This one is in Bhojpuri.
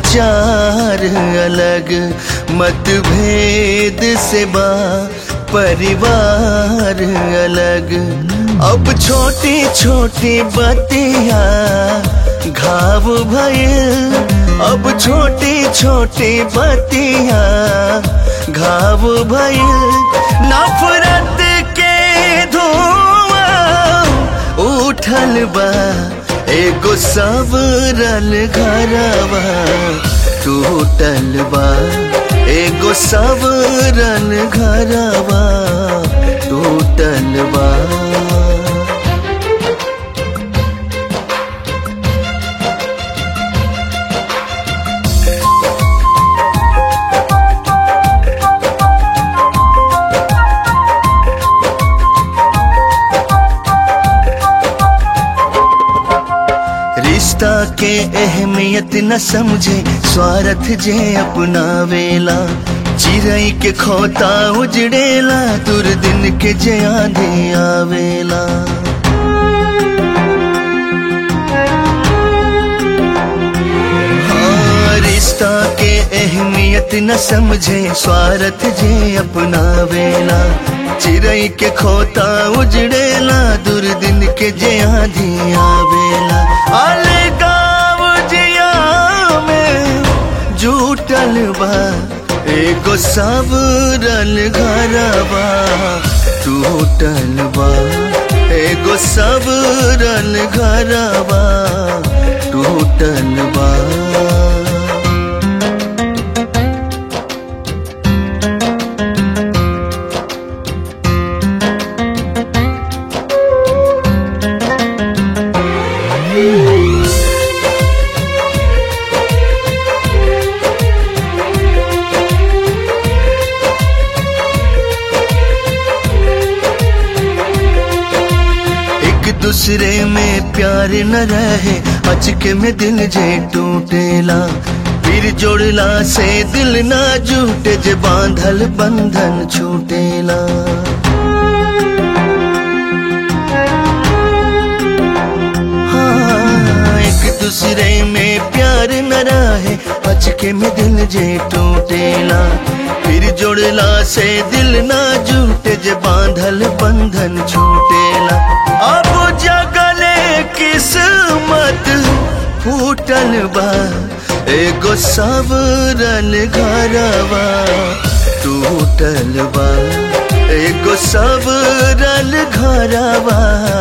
विचार अलग मतभेद से बा परिवार अलग अब छोटी छोटी बतिया घाव भयल अब छोटी छोटी बतिया घाव भयल नफरत के धुआं उठल बा एगो सबरल घरवा टूटल बा एगो सबरल घरवा टूटल बा रिश्ता के अहमियत न समझे स्वार्थ जे अपना वेला चिरई के खोता उजड़ेला दुर्दिन के जे आंधे आवेला हाँ, रिश्ता के अहमियत न समझे स्वार्थ जे अपना वेला चिरई के खोता उजड़ेला दुर्दिन के जे आधी आवेला आले गाँव जिया में जूटल बा एगो सबरल घरवा टूटल बा एगो सबरल घरवा टूटल बा एक दूसरे में प्यार न रहे अचके में दिल जे टूटेला फिर जोड़ला से दिल ना जूटे जे बांधल बंधन छूटेला हाँ, एक दूसरे में प्यार न रहे अचके में दिल जे टूटेला फिर जोड़ला से दिल ना जूटे जे बांधल बंधन छूटेला अब जगले किस्मत फूटल बा एगो सबरल घरवा टूटल बा एगो सबरल घरवा